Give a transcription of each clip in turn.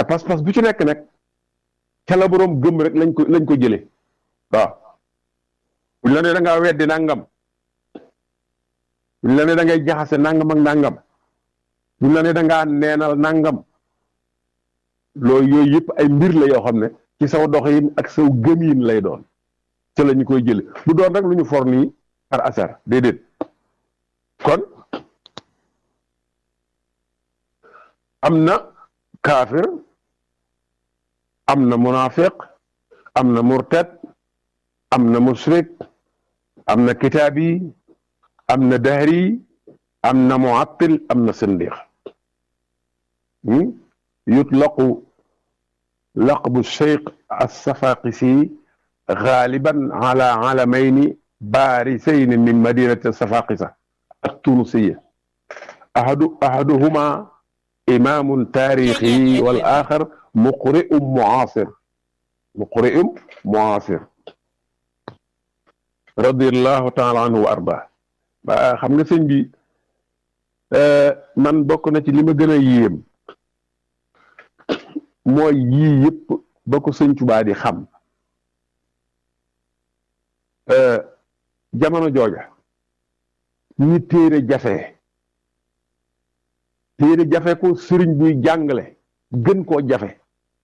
pas-pas bu ci nekk nag ca la boroom gëm rek lañ ko lañ ko jëlee waaw buñ la ne da ngaa weddi nangam buñ la ne da ngay jaxase nangam ak nangam buñ la ne da ngaa neenal nangam loolu yooyu yëpp ay mbir la yoo xam ne ci saw doxin ak saw gëmiin lay doon ca la ñu koy jële du doon rek lu ñu for nii par hasard déedéet kon am na kaafir am na munafiq am na murtad am na musrik am na kitaabi am na dahri am na muattil am na sindiq yutlaqu laqbu cheikh alsafaqisi غالبا على علمين بارزين من مدينة الصفاقسة التونسية أحد أحدهما إمام تاريخي والآخر مقرئ معاصر مقرئ معاصر رضي الله تعالى عنه وأرضاه xam nga sëñ bi man bokk na ci li ma gën a yéem mooy yii yëpp ba ko sëñ Tuubaa di xam jamono jooja ñi téere jafe téere jafe ko sëriñ buy jàngale gën koo jafe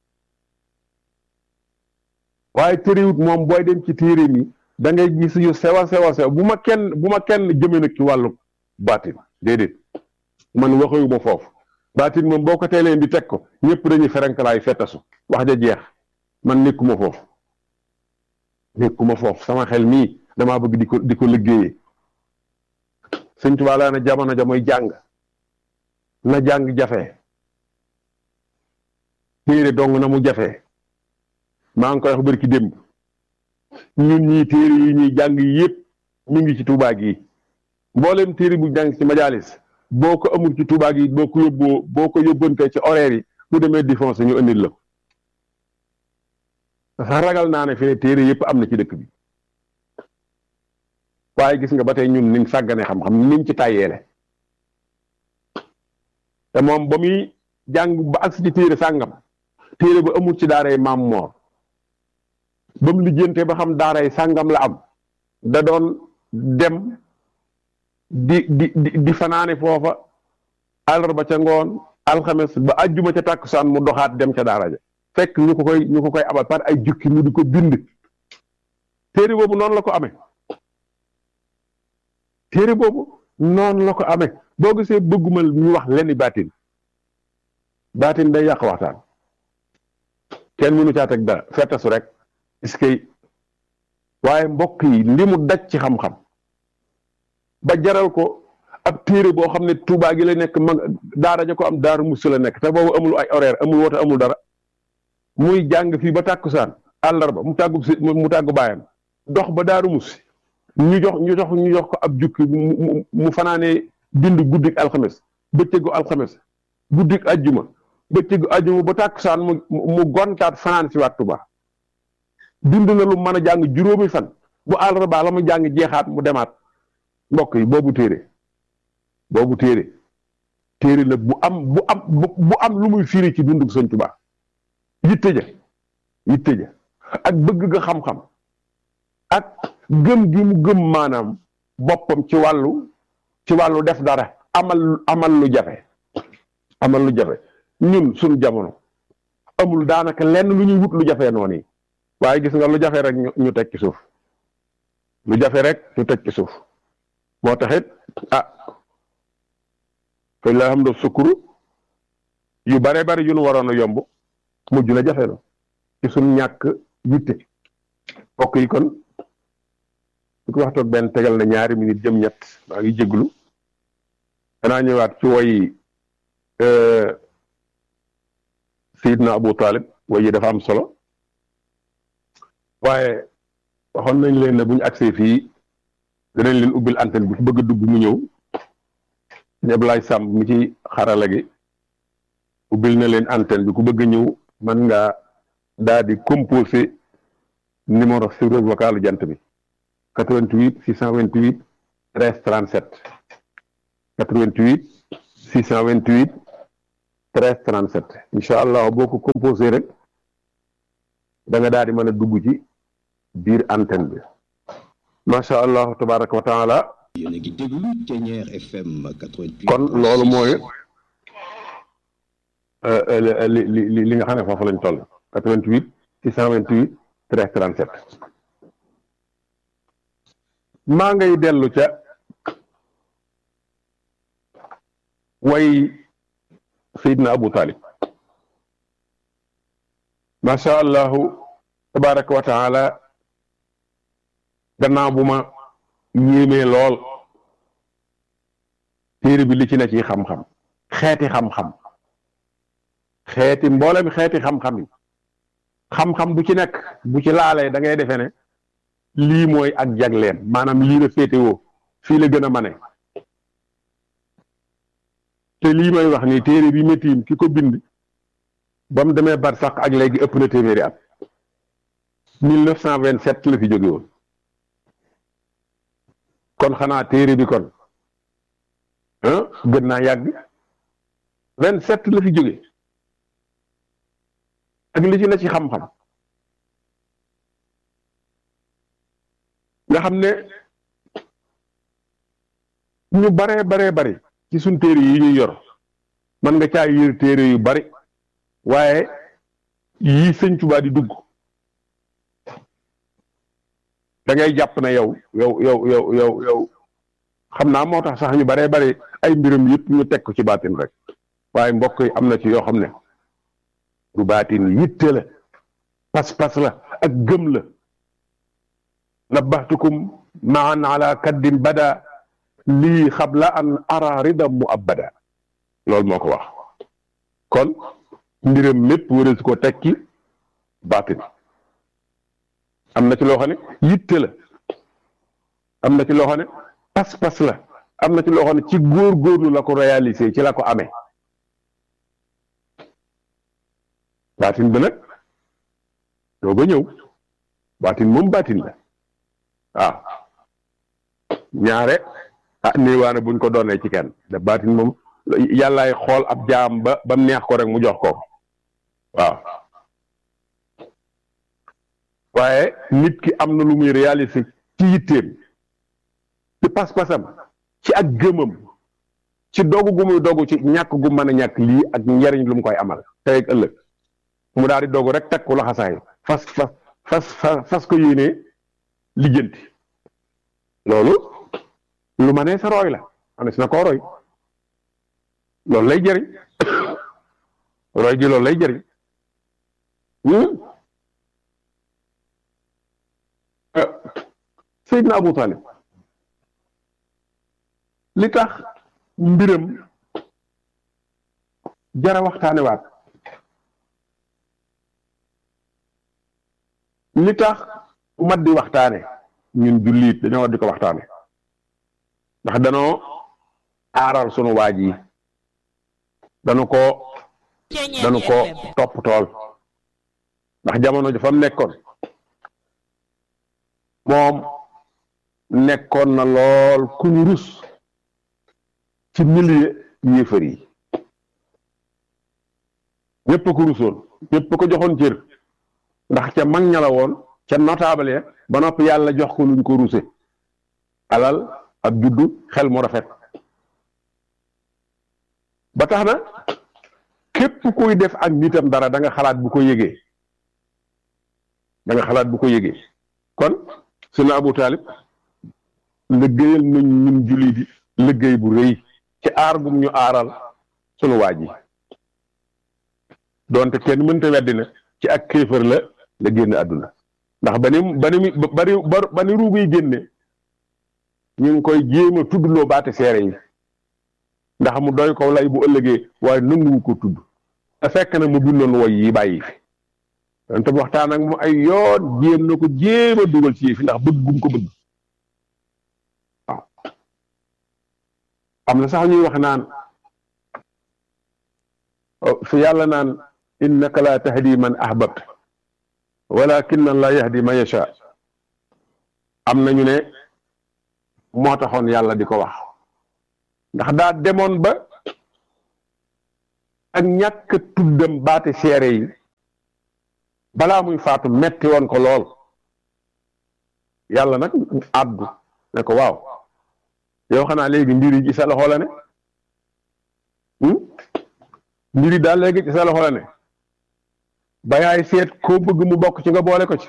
waaye téerewut moom booy dem ci téere mi da ngay gis yu sewa sewa sew bu ma kenn bu ma kenn jëme nag ci wàllu baatin déedéet man waxewu ma foofu baatin moom boo ko teeleen di teg ko ñëpp dañuy ferenkalaay fettasu wax ja jeex man nekkuma foofu nekkuma foofu sama xel mii damaa bëgg di ko di ko liggéeyee sëñ Tuubaa laa na jamono ja mooy jàng na jàng jafe téere dong na mu jafe maa ngi koy wax bari ki démb ñun ñii téere yi ñuy jàng yëpp mi ngi ci Tuubaa gi mboolem téere bu jàng ci majalis boo ko amul ci Tuubaa gi boo ko yóbboo boo ko yóbbante ci horaire yi bu demee défense ñu indil la ko sax ragal naa ne fi ne téere yëpp am na ci dëkk bi waaye gis nga ba tey ñun niñ sàggane xam-xam niñ ci tàyyeele te moom ba muy jàng ba agsi ci téere sàngam téere ba amul ci daaray maam moor ba mu lijjante ba xam daaray sàngam la am da doon dem di di di fanaane foofa àllarba ca ngoon alxames ba ajjuma ca tàkkusaan mu doxaat dem ca daara ja fekk ñu ko koy ñu ko koy abal par ay jukki mu di ko bind téere boobu noonu la ko amee téere boobu noonu la ko amee boo gisee bëgguma ñu wax lenn baatin baatin day yàq waxtaan kenn mënu caa teg dara fettasu rek est-ce que waaye mbokk yi li mu daj ci xam-xam ba jaral ko ab téere boo xam ne Tuubaa gi la nekk mag daara ja ko am daaru musu la nekk te boobu amul ay horaire amul woote amul dara muy jàng fii ba tàkkusaan àllarba mu tàggu mu tàggu baayam dox ba daaru musi ñu jox ñu jox ñu jox ko ab jukki mu fanaanee bind guddik alxames bëccëgu alxames guddik ajjuma bëccëgu ajjuma ba tàkkusaan mu mu gontaat fanaan si waat Tuubaa bind na lu mën a jàng juróomi fan bu àllarba la mu jàng jeexaat mu demaat mbokk yi boobu téere boobu téere téere la bu am bu am bu am lu muy firi ci dundug Sëñ Tuubaa yitte ja yitte ja ak bëgg ga xam-xam ak gëm gi mu gëm maanaam boppam ci wàllu ci wàllu def dara amal amal lu jafe amal lu jafe ñun suñu jamono amul daanaka lenn lu ñuy wut lu jafe noonu yi waaye gis nga lu jafe rek ñu teg ci suuf lu jafe rek ñu teg ci suuf moo taxit ah fay la xam do sukkuru yu bare bari yu nu waroon a yomb mujj na jafe na ci suñ ñàkk yitte mbokk yi kon su ko waxtoog benn tegal na ñaari minute jëm ñett maa ngi jéglu danaa ñëwaat ci woy Seydina Abu Talib woy yi dafa am solo waaye waxoon nañ leen ne bu ñu agsee fii danañ leen ubbil antenne bi ku bëgg a dugg mu ñëw ñeblaay sàmm mi ci xarala gi ubbil na leen antenne bi ku bëgg a ñëw mën nga daal di composé numéro serveur vocal jant bi 88 628 13 37 88 628 treize trente sept incha allah boo ko composé rek da nga daal di mën a dugg ci biir antenne bi macha allah tabaraka wa taala yéen a ngi déglu Thiéniere FM 88. kon loolu mooy li li li nga xam ne foofu lañ toll 88 628 13 37 maa ngay dellu ca way Seydina Abu Talib macha allahu tabaraka wa taala gannaaw bu ma yéemee lool téere bi li ci ne ci xam-xam xeeti xam-xam xeeti mboolem xeeti xam-xam yi xam-xam bu ci nekk bu ci laalee da ngay defee ne lii mooy ak jagleem maanaam lii la féetewoo fii la gën a mane te lii may wax nii téere bi métiim ki ko bind ba mu demee bar sax ak léegi ëpp na téeméeri at mille neuf cent vingt sept la fi jóge woon kon xanaa téere bi kon gën naa yàgg vingt sept la fi jóge ak li ci na ci xam-xam nga xam ne ñu baree baree bari ci suñ téere yi ñuy yor man nga caa yër téere yu bari waaye yii sëñ Tuubaa di dugg da ngay jàpp ne yow yow yow yow yow yow xam naa moo tax sax ñu baree bari ay mbiram yëpp ñu teg ko ci baatin rek waaye mbokk yi am na ci yoo xam ne du baatin yitte la pas-pas la ak gëm la nabaxtukum maan ala kaddin bada lii xabla an ara rida mu abada loolu moo ko wax kon mbiram mépp wërës ko tekki baatin am na ci loo xam ne yitte la am na ci loo xam ne pas-pas la am na ci loo xam ne ci góor-góorlu la ko réaliser ci la ko amee baatin bi nag doo ba ñëw baatin moom baatin la waaw ñaare ah néewaane buñ ko doonee ci kenn da baatin moom yàllaay xool ab jaam ba ba neex ko rek mu jox ko waaw waaye nit ki am na lu muy réaliser ci yitteem ci pas-pasam ci ak gëmam ci dogu gu muy dogu ci ñàkk gu mën a ñàkk lii ak njariñ lu mu koy amal tey ak ëllëg mu daal di dogu rek teg ko laxasaay fas fas fas fas ko yéenee lijjanti loolu lu ma nee sa roy la anes na koo roy loolu lay jëriñ roy gi loolu lay jëriñ Seydina Abu Talib li tax mbiram jara waxtaane waat li tax mat di waxtaane ñun jullit dañoo war di ko waxtaane ndax danoo aaral sunu waaj yi danu ko danu ko topp tool ndax jamono ji fa mu nekkoon moom nekkoon na lool ku ñu rus ci milieu yéefar yi ñëpp ko rusoon ñëpp ko joxoon cër ndax ca mag ña la woon ca notable ya ba noppi yàlla jox ko luñ ko ruse alal ak juddu xel mu rafet ba tax na képp kuy def ak nitam dara da nga xalaat bu ko yëgee da nga xalaat bu ko yëgee kon sunu Abu Talib liggéeyal nañ ñun julli di liggéey bu rëy ci aar gum ñu aaral sunu waaj yi doonte kenn mënta weddi na ci ak kéefër la la génn àdduna ndax ba ni ba ni bari ba ni ruugu yi génne ñu ngi koy jéem a tuddloo baate seere yi ndax mu doy ko lay bu ëllëgee waaye nanguwu ko tudd te fekk na mu bindoon woy yi bàyyi fi donte waxtaan ak mu ay yoon jéem na ko jéem a dugal ci fi ndax bëgg gum ko bëgg waaw am na sax ñuy wax naan fi yàlla naan innaka la tahdi man ahbabt walakin Allah yahdi man yasha am nañu ne moo taxoon yàlla di ko wax ndax daa demoon ba ak ñàkk tuddam baati seere yi balaa muy faatu metti woon ko lool yàlla nag àddu ne ko waaw yow xanaa léegi mbir yi ci sa loxo la ne mbir yi daal léegi ci sa loxo la ne ba yaay seet koo bëgg mu bokk ci nga boole ko ci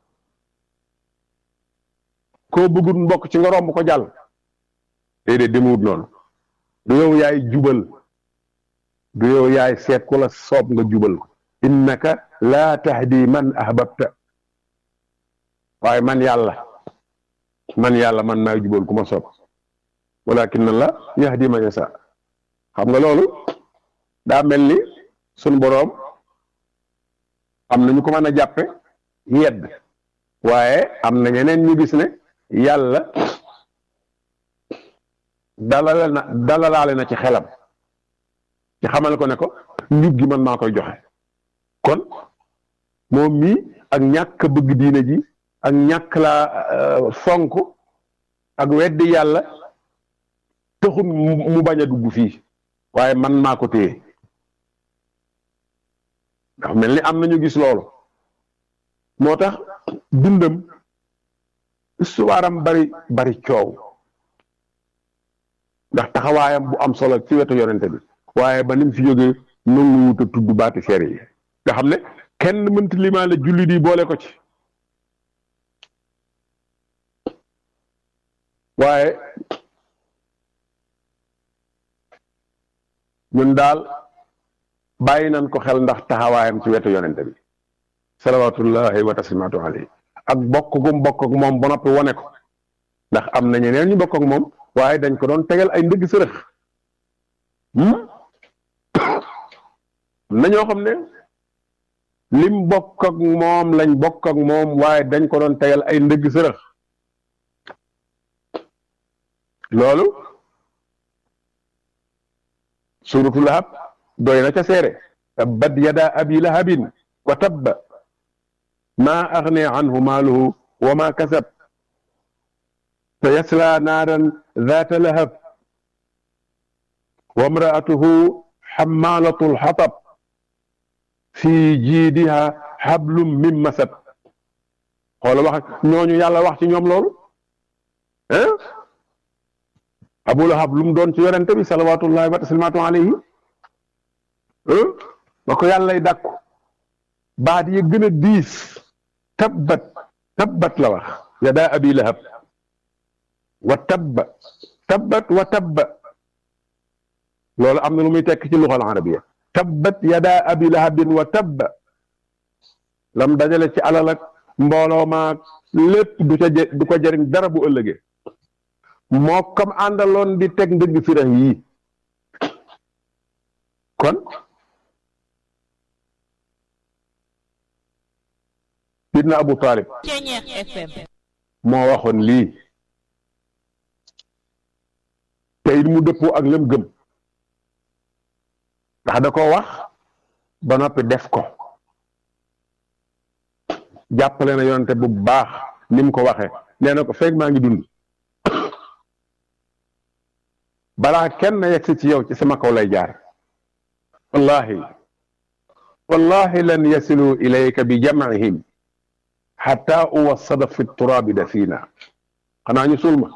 koo bëggul mu bokk ci nga romb ko jàll déedéet demewut noonu du yow yaay jubal du yow yaay seet ku la soob nga jubal ko innaka laa tahdi man ahbabta waaye man yàlla man yàlla man maay jubal ku ma soob walakin la yahdi man yasa xam nga loolu daa mel ni sunu boroom am na ñu ko mën a jàppe yedd waaye am na ñeneen ñu gis ne yàlla dalale na dalalaale na ci xelam ci xamal ko ne ko njub gi man maa koy joxe kon moom mii ak ñàkk bëgg diine ji ak ñàkk laa fonk ak weddi yàlla taxul mu bañ a dugg fii waaye man maa ko téye ndax mel ni am nañu gis loolu moo tax dundam histoire bari bari coow ndax taxawaayam bu am solo ci wetu yonente bi waaye ba ni mu fi jógee nangu wut a tudd baati seere yi nga xam ne kenn mënta limaale jullit yi boole ko ci waaye ñun daal bàyyi nañ ko xel ndax taxawaayam ci wetu yonente bi salawatullahi wa taslimaatu alayhi ak bokk gum bokk ak moom ba noppi wane ko ndax am na ñeneen ñu bokk ak moom waaye dañ ko doon tegal ay ndëgg sërëx na ñoo xam ne lim bokk ak moom lañ bokk ak moom waaye dañ ko doon tegal ay ndëgg sërëx loolu suuratu lahab doy na ca seere tabbat yada abi lahabin wa tabba maa agne anhu maaluhu wa ma kasab sa yasla naaran zaata lahab wa mraatuhu xamaalatu lxatab fi jiidiha xablum min masad xoola wax ñooñu yàlla wax ci ñoom loolu hein abu lahab lu mu doon ci yonente bi salawatullahi wa taslimaatu alayhi ba ko yàllay dàkku baat yi gën a diis tabbat tabbat la wax yadaa abi lahab wa tabba tabbat wa tabba loolu am na lu muy tekk ci luxal arabiya tabbat yadaa abi lahabin wa tabba lam dajale ci alal ak mbooloo maag lépp du ca du ko jëriñ dara bu ëllëgee moo comme àndaloon di teg ndëgg firax yii kon sidna Abu Talib moo waxoon lii te it mu dëppoo ak lëm gëm ndax da ko wax ba noppi def ko jàppale na yonente bu baax ni mu ko waxee nee na ko feeg maa ngi dund balaa kenn yegsi ci yow ci sama kaw lay jaar wallahi wallahi lan yasilu ilayka bi jamcihim xata uwassada fi turaabi dafina xanaa ñu suul ma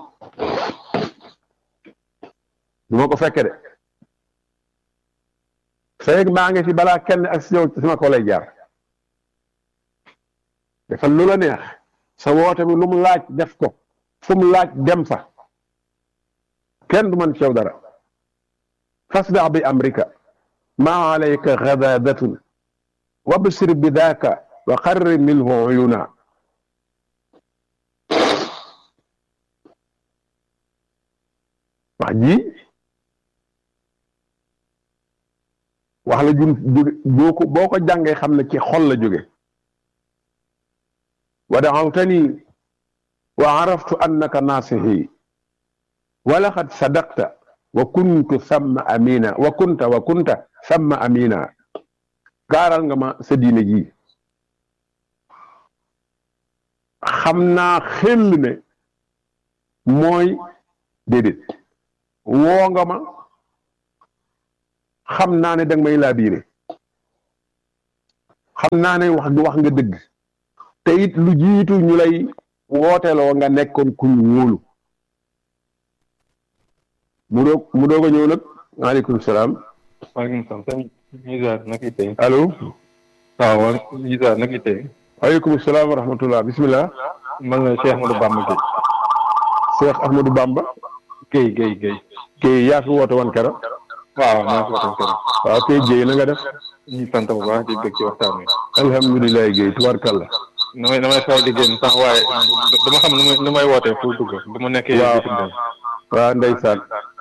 du ma ko fekke de feeg maa ngi fi balaa kenn ak si yow ci sama kaw lay jaar defal lu la neex sa woote bi lu mu laaj def ko fu mu laaj dem fa kenn du man ci yow dara fasda bi amrika ma alayka gadadatun wabsir bi daaka wa qarri minhu uyuna wax ji wax la jun jóge boo ko boo ko jàngee xam ne ci xol la jóge wa daawtani wa araftu annaka naasihi wa laqad sadaqta wa kuntu samma amina wa kunta wa kunta samma amina gaaral nga ma sa diine ji xam naa xel ne mooy déedéet woo nga ma xam naa ne danga may laabiire xam naa ne wax wax nga dëgg te it lu jiitu ñu lay wooteloo nga nekkoon ku ñu wóolu mu doog mu doog a ñëw nag maaleykum salaam maaleykum salaam sëñ Isa naka itee allo waaw waaw Isa naka itee waaleykum salaam wa rahmatullah bismillah man la Cheikh Ahmadou Bamba Gueye Cheikh Ahmadou Bamba Gueye Gueye Gueye kii yaa fi woote woon kero waaw maa ngi waxtaan kër waaw kay Guèye na nga def ñu sant bu baax di bëgg ci waxtaan wi alhamdulilah Guèye tubaarkàlla damay damay faral di génn sax waaye dama xam nu may nu may wootee pour dugg bu ma nekkee waaw bitim réew waaw ndeysaan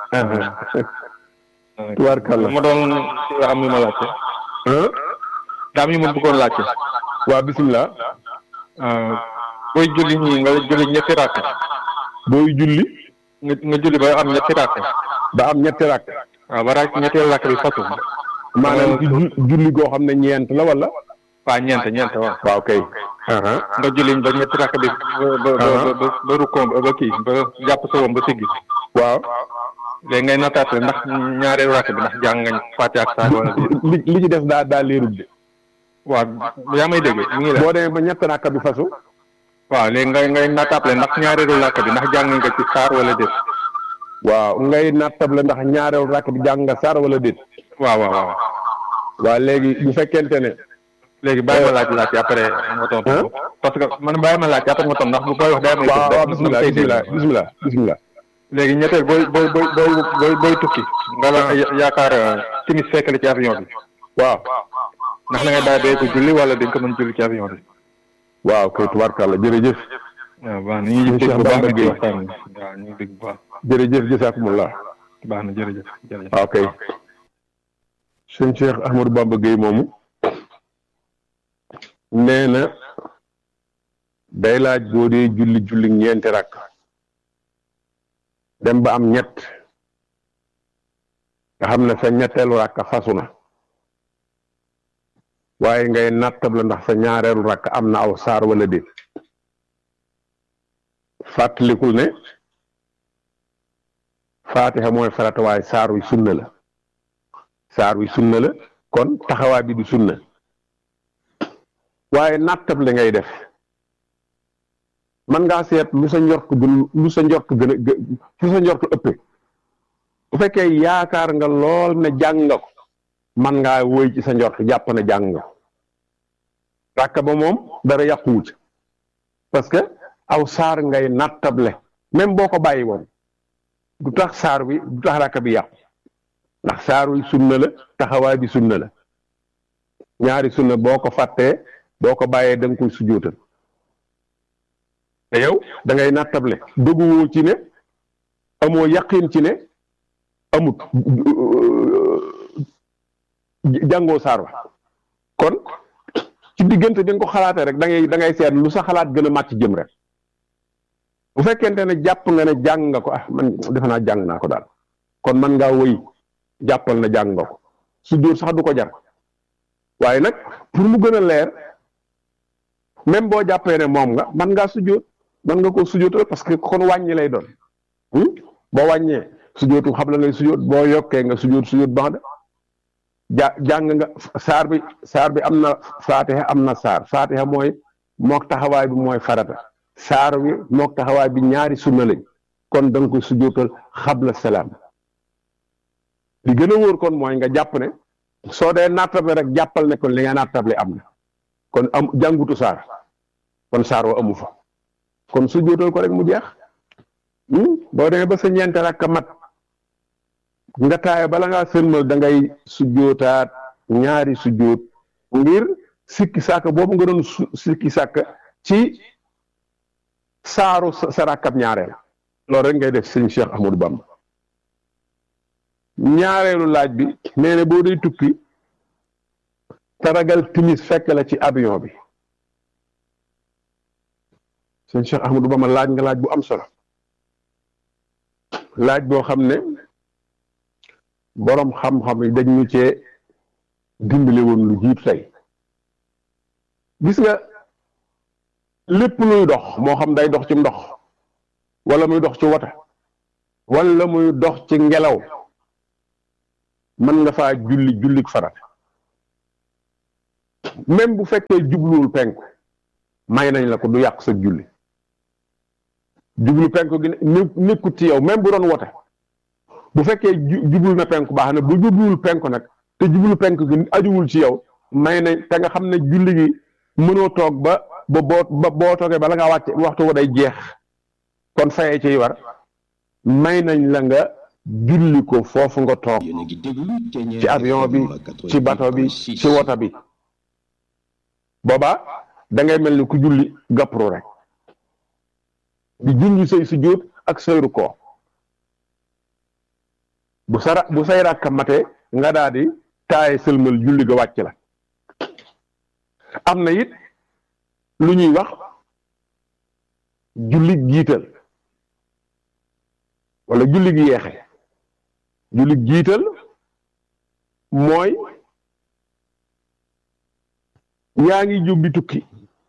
tubaarkàlla ma doon am yu ma laajte ah daa am yu ma bëggoon laajte waa bisimilah booy julli ñii nga julli ñetti rakk booy julli nga nga julli ba am ñetti rakk ba am ñetti rakk waaw ba rakk ñetteel rakk bi fatu maanaam ci ju- julli goo xam ne ñeent la wala waa ñeent ñeent waaw waaw kay nga julli ba ñetti rakk bi ba ba ba ba ba rukkoon ba ba kii ba jàpp sa woon ba siggi waaw léegi ngay nattaat ndax ñaareelu rakk bi ndax jàng ngañ fàtte ak saar wala déet li li ci des daa daa leerul de waaw yaa may dégg mu ngi la boo demee ba ñett rakk bi fasu waaw léegi ngay ngay nattaable ndax ñaareelu rakk bi ndax jàng nga ci saar wala déet waaw ngay nattable ndax ñaareelu rakk bi jàng nga saar wala déet waaw waaw waaw waaw léegi bu fekkente ne léegi bàyyi ma laaj laaj après nga tontu ko parce que man bàyyi ma laaj après nga tontu ndax bu koy wax day am ay waaw waaw dugg bisimilah bisimilah bisimilah bisimilah léegi ñetteel booy booy booy booy booy booy tukki nga la yaakaar timis fekk la ci avion bi waaw ndax da ngay bàyyi bee ko julli wala dañ ko mën julli ci avion bi waaw kay tubaarkàlla jërëjëf waaw baax na ñu ngi dégg bu baax nag ci waxtaan bi waaw ñu ngi dégg bu baax jërëjëf jësaakumullah baax na jërëjëf jërëjëf waaw kay sëñ Cheikh Ahmadou Bamba Gueye moomu nee na day laaj boo dee julli julli ñeenti rakk dem ba am ñett nga xam ne sa ñetteelu rakk fasu na waaye ngay nattable ndax sa ñaareelu rakk am na aw saar wala déet fàttalikul ne faatiha mooy farata waaye saar wi sunna la saar wi sunna la kon taxawaay bi du sunna waaye nattable ngay def man ngaa seet lu sa njort gën lu sa njort gën a gë- fu sa njort ëppee bu fekkee yaakaar nga lool ne jàng nga ko man ngaa woy ci sa njort jàpp ne jàng nga ko ràkka ba moom dara yàquwu ci parce que aw saar ngay nattable même boo ko bàyyi woon du tax saar bi du tax ràkka bi yàqu ndax saar wi sunna la taxawaay bi sunna la ñaari sunna boo ko fàttee boo ko bàyyee da nga koy sujjóotal te yow da ngay nattable dëgguwoo ci ne amoo yaqin ci ne amut jàngoo saar wa kon ci diggante bi nga ko xalaatee rek da ngay da ngay seet lu sa xalaat gën a màcc jëm rek bu fekkente ne jàpp nga ne jàng nga ko ah man defe naa jàng naa ko daal kon man ngaa wëy jàppal na jàng nga ko su dóor sax du ko jar waaye nag pour mu gën a leer même boo jàppee ne moom nga man ngaa sujjóot man nga ko sujjóotal parce que kon wàññi lay doon boo wàññee sujjóotu xam la ngay sujjóot boo yokkee nga sujjóot sujjóot baax da ja jàng nga saar bi saar bi am na faatiha am na saar faatiha mooy mook taxawaay bi mooy farata saar bi mook taxawaay bi ñaari sunna lañ kon da nga koy sujjóotal xabla salaam li gën a wóor kon mooy nga jàpp ne soo dee nattable rek jàppal ne kon li nga nattable am na kon am jàngutu saar kon saar wa amu fa kon sujjóotal ko rek mu jeex boo demee ba sa ñeente rakk mat nga taaye bala ngaa sëlmal da ngay sujjootaat ñaari sujjoot ngir sikki sàkk boobu nga doon su sikki sàkk ci saaru sa sa rakkab ñaareel loolu rek ngay def sëñ Cheikh Ahmadou Bamba ñaareelu laaj bi nee na boo day tukki taragal timis fekk la ci avion bi sëñ Cheikh Ahmadou Bamba laaj nga laaj bu am solo laaj boo xam ne boroom xam-xam yi dañ ñu cee dimbali woon lu jiitu tey gis nga lépp luy dox moo xam day dox ci ndox wala muy dox ci wata wala muy dox ci ngelaw mën nga faa julli jullik farat même bu fekkee jubluwul penku may nañ la ko du yàq sa julli jublu penku gi nekkut ci yow même bu doon wote bu fekkee jublu na penku baax na bu jubluwul penku nag te jublu penku gi ajuwul ci yow may nañ te nga xam ne julli gi mënoo toog ba ba boo ba boo toogee bala ngaa wàcc waxtu wa day jeex kon fayee ciy war may nañ la nga julli ko foofu nga toog ci avion bi ci bato bi ci woto bi boobaa da ngay mel ni ku julli gappru rek di junj say sujjóot ak sayru ko bu sara bu say rakka mate nga daal di taaye sëlmal julli ga wàcc la am na it lu ñuy wax julli jiital wala julli gi yeexe julli jiital mooy yaa ngi jubbi tukki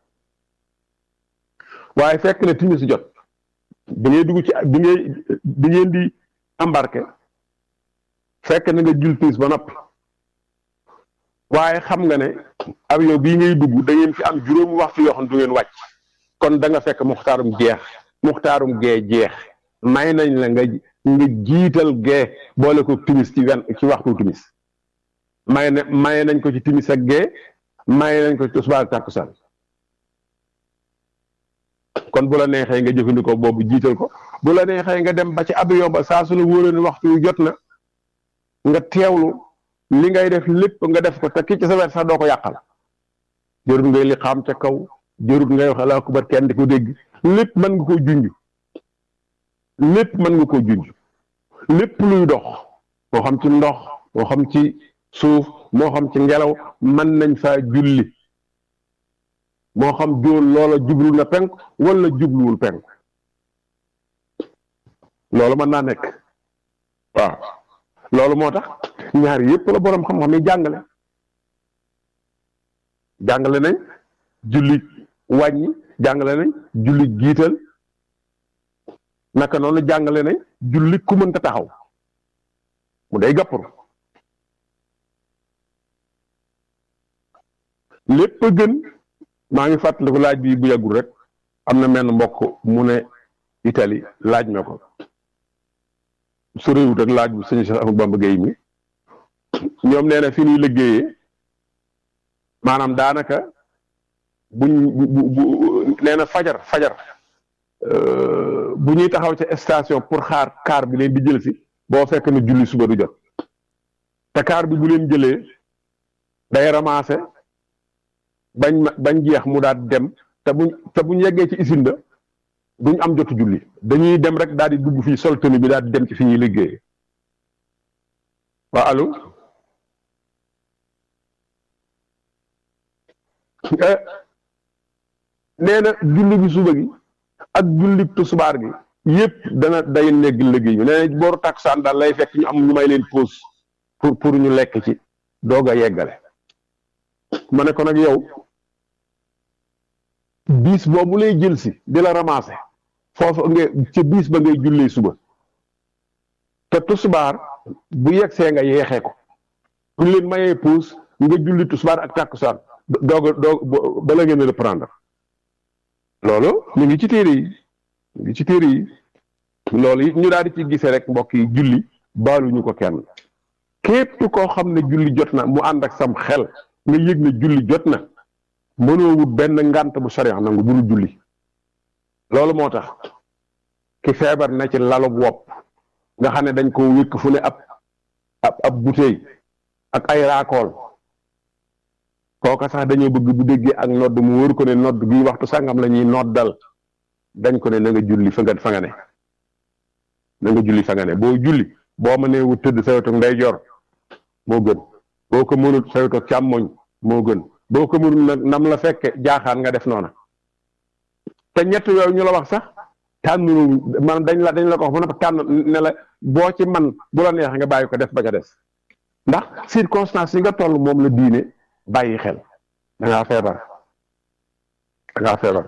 waaye fekk na timis jot bi ngay dugg ci bi ngay bi ngeen di embarqué fekk na nga jul timis ba noppi waaye xam nga ne avion bii ngay dugg da ngeen fi am juróomi waxtu yoo xam du ngeen wàcc kon da nga fekk muxtaarum jeex muxtaarum gee jeex may nañ la nga nga jiital gee boole ko timis ci wen ci waxtu timis may na may nañ ko ci timis ak gee may nañ ko ci tisbaar ak takkusaan kon bu la neexee nga jëfandikoo boobu jiital ko bu la neexee nga dem ba ci avion ba saa su la wóoree ne waxtu wi jot na nga teewlu li ngay def lépp nga def ko te ki ci sa wet sax doo ko yàqal jërut ngay li xam ca kaw jërut ngay wax alaa kubar kenn di ko dégg lépp mën nga koo junj lépp mën nga koo junj lépp luy dox moo xam ci ndox moo xam ci suuf moo xam ci ngelaw mën nañ faa julli moo xam jóol loola jublu na penk wala jubluwul penk loolu mën naa nekk waaw loolu moo tax ñaar yépp la boroom xam-xam yi jàngale jàngale nañ julli wàññi jàngale nañ julli jiital naka noonu jàngale nañ julli ku mënta taxaw mu day gàpparu lépp gën maa ngi fàttaliku laaj bi bu yàggul rek am na menn mbokk mu ne Italie laaj ma ko su réewut ak laaj bu sëñ Cheikh Ahmadou Bamba Gueye mi ñoom nee na fi ñuy liggéeyee maanaam daanaka buñ bu bu nee na fajar fajar bu ñuy taxaw ca station pour xaar car bi leen di jël si boo fekk na julli suba du jot te car bi bu leen jëlee day ramassé bañ bañ jeex mu daal dem te buñ te buñ yeggee ci usine ba duñ am jotu julli dañuy dem rek daal di dugg fii sol tenue bi daal di dem ci fi ñuy liggéeyee waa allo nee na julli bi suba gi ak julli tusubaar gi yépp dana day negg liggéey bi nee na booru takkusaan daal lay fekk ñu am ñu may leen pause pour pour ñu lekk ci doog a yeggale ma ne ko nag yow biis boobu lay jël si di la ramasser foofu nga ci biis ba ngay jullee suba te tusubaar bu yegsee nga yeexee ko bu leen mayee pause nga julli tusubaar ak takkusaan doog a doog bala ngeen reprendre loolu ñu ngi ci téere yi ñu ngi ci téere yi loolu it ñu daal di ci gisee rek mbokk yi julli baaluñu ko kenn képp koo xam ne julli jot na mu ànd ak sam xel nga yëg ne julli jot na mënoo wut benn ngànt bu sariya nangu bul julli loolu moo tax ki feebar na ci lalub wopp nga xam ne dañ ko wékk fu ne ab ab ab bouteille ak ay raakool kooka sax dañoo bëgg bu déggee ak nodd mu wóor ko ne nodd gi waxtu sangam la ñuy noddal dañ ko ne na nga julli fa nga fa nga ne na nga julli fa nga ne boo julli boo mënee wut tëdd sa wetu ndeyjoor moo gën boo ko mënut sa wetu càmmoñ moo gën boo ko mënul nag nam la fekke jaaxaan nga def noona te ñett yooyu ñu la wax sax tànn man dañ la dañ la ko wax ba noppi tànn ne la boo ci man bu la neex nga bàyyi ko def ba ca des ndax circonstance yi nga toll moom la diine bàyyi xel da ngaa feebar da ngaa feebar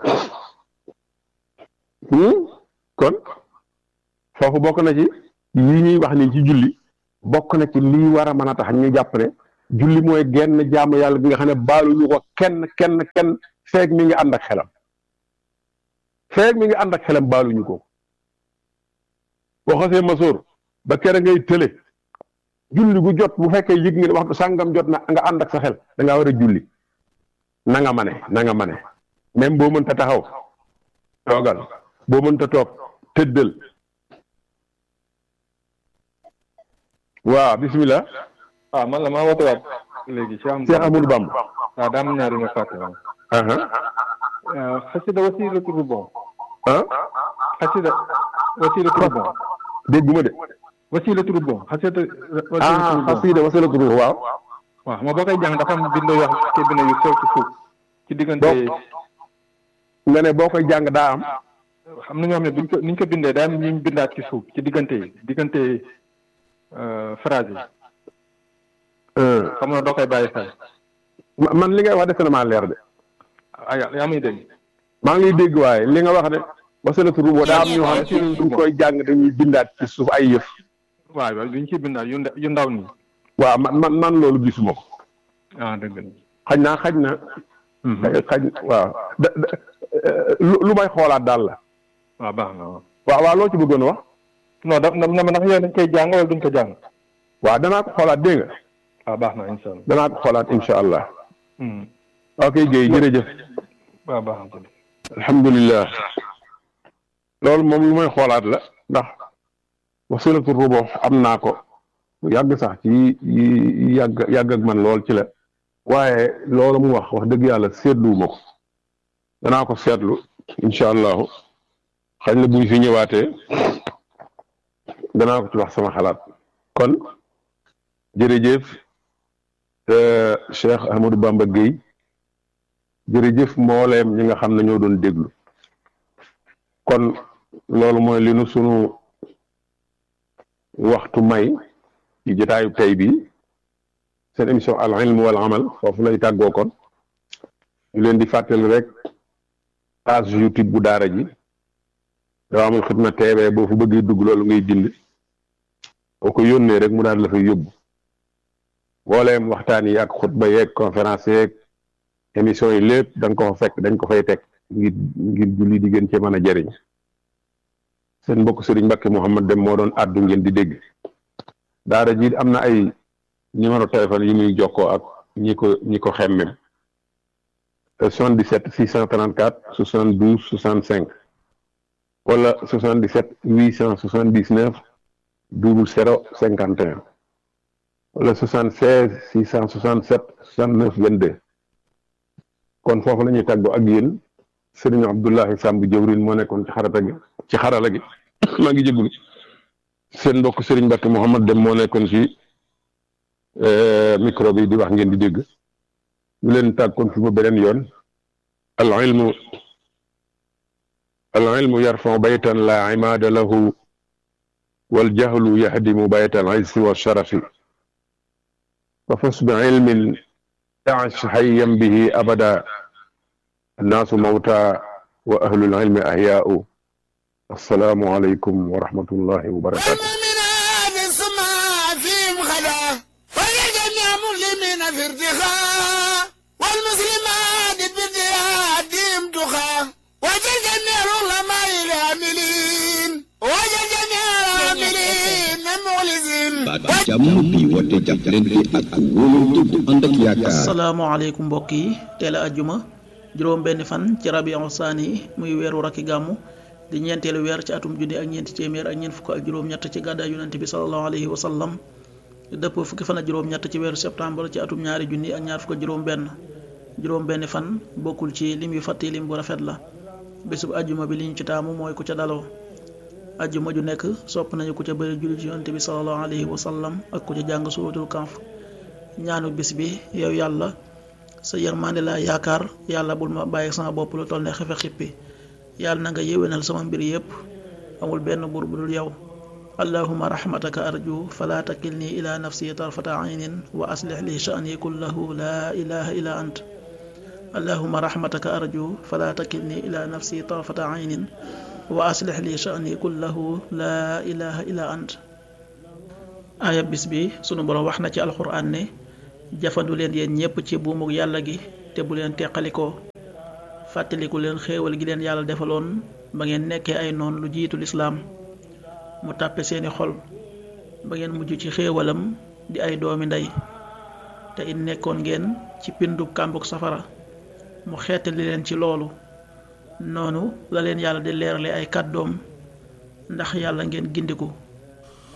kon foofu bokk na ci yi ñuy wax ni ci julli bokk na ci lii war a mën a tax ñu jàpp ne julli mooy genn jaamu yàlla bi nga xam ne baaluñu ko kenn kenn kenn feeg mi ngi ànd ak xelam feeg mi ngi ànd ak xelam baaluñu ko boo xasee masoor ba kere ngay tële julli gu jot bu fekkee yëg nga ne waxtu sàngam jot na nga ànd ak sa xel da ngaa war a julli na nga mane na nga mane même boo mënta taxaw toogal boo mënta toog tëddal waaw bismillah ah man la maa woote waat léegi Cheikh Amadou Cheikh Amadou Bamba waaw daa am ñaari ma fàtte woon aha xasida wasilatu rubon ah xasida wasilatu rubon dégguma de wasilatu rubon xasida wasilatu ah rubon xasida wasilatu ruux waaw waaw xam nga boo koy jàng dafa am bind yoo xam ne bind yu sew ci suuf ci diggante nga ne boo koy jàng daa am xam na ñoo xam ne buñ ko niñ ko bindee daa am ñu bindaat ci suuf ci diggante yi diggante phrase yi xam nga doo koy bàyyi xel ma- man li ngay wax defe na maa leer de ah yaa muy dégg maa ngi lay dégg waaye li nga wax de wasilatu ruux daa am ñoo xam ne suñ koy jàng dañuy bindaat ci suuf ay yëf waaw waaw duñ ciy bindaat yu nda- yu ndaw nii waaw man man man loolu gisuma ko ah dëgg la xaj naa xaj na xaj waaw da da- lu lu may xoolaat daal la waaw baax na waaw waaw waaw loo ci bëggoon wax non da na ma ndax yow dañ koy jàng wala duñ ko jàng waaw danaa ko xoolaat dégg nga waaw baax na incha allah danaa ko xoolaat incha allah Hmm. ok Guèye jërëjëf waaw baax na alhamdulilah loolu moom lu may xoolaat la ndax wasilatu rubo am naa ko yàgg sax ci yi yàgg yàgg ak man lool ci la waaye loolu mu wax wax dëgg yàlla seetluwuma ko danaa ko seetlu incha allahu xañ na buñ fi ñëwaatee danaa ko ci wax sama xalaat kon jërëjëf euh, Cheikh Ahmadou Bamba Guèye jërëjëf mbooleem ñi nga xam ne ñoo doon déglu kon loolu mooy li nu sunu waxtu may ci jotaayu tey bi seen émission al ilm wal amal foofu lay tàggoo kon ñu leen di fàttali rek page youtube bu daara ji Dawaamul Xidma TV boo fu bëggee dugg loolu ngay bind boo ko yónnee rek mu daal la fay yóbbu mbooleem waxtaan yi ak xutba yeeg conférence yeeg émission yi lépp da nga ko fa fekk dañ ko fay teg ngir ngir julli di gën cee mën a jëriñ seen mbokk Serigne Mbacke Mouhamad Dem moo doon àddu ngeen di dégg daara ji am na ay numéro téléphone yi muy jokkoo ak ñi ko ñi ko xemmem 77 634 72 65 wala 77 879 00 51 wala 76 667 69 22 kon foofu la ñuy tàggoo ak yéen sëriñ Abdullahi Samb jëwrin moo nekkoon ci xarata gi ci xarala gi maa ngi jéglu seen mbokk sëriñ Mbacke Mouhamad Dem moo nekkoon ci micro bi di wax ngeen di dégg ñu leen tàggoon fi ba beneen yoon al ilmu al ilmu yarfau baytan la imaada lahu wal jahlu yahdimu baytan izzi wa sharafi fa fas bi ilmin تعش حيا به أبدا الناس موتى وأهل العلم أحياء السلام عليكم ورحمة الله وبركاته والمؤمنات السماء فيهم خلا ولجميع مسلمين في ارتخاء والمسلمات بارتيادهم تخا وجل جميع العلماء العاملين وجل جميع العاملين المخلصين baat jàmm bi woote jàppalante ak wóolante bu ànd ak yaakaar asalaamaaleykum mbokk yi teel a ajjuma juróom benn fan ci rabiu saani muy weeru rakki gàmmu di ñeenteelu weer ci atum junni ak ñeenti téeméer ak ñeent fukk ak juróom-ñett ci gàddaay yonente bi salallahu alayhi wa sallam dëpp fukki fan ak juróom-ñett ci weeru septembre ci atum ñaari junni ak ñaar fukk ak juróom benn juróom benn fan bokkul ci lim yu fàtti lim bu rafet la bésub ajjuma bi li ñu ci taamu mooy ku ca daloo ajjuma ju nekk sopp nañu ku ca bëri julli ci yonente bi salallahu alayhi wa sallam ak ku ca jàng suratul kanf ñaanu bis bi yow yàlla sa yërmande la yaakaar yàlla bul ma bàyyi sama bopp lu toll ne xefe xippi yàlla na nga yéwénal sama mbir yépp amul benn buur bu dul yow allahuma rahmataka arju fala takilni ila nafsi tarfata aynin wa aslih li sha'ni kullahu la ilaha illa ant allahuma rahmataka arju fala takilni ila nafsi tarfata aynin wa aslih li sha'ni kullahu la ilaha illa ant aaya bis bi sunu borom wax na ci alxuraan ne jafandu leen yéen ñépp ci buumuk yàlla gi te bu leen teqalikoo fàttaliku leen xéewal gi leen yàlla defaloon ba ngeen nekkee ay noon lu jiitu lislaam mu tàppe seeni xol ba ngeen mujj ci xéewalam di ay doomi ndey te it nekkoon ngeen ci pindu kàmbuk safara mu xeetali leen ci loolu noonu la leen yàlla di leerale ay kàddoom ndax yàlla ngeen gindiku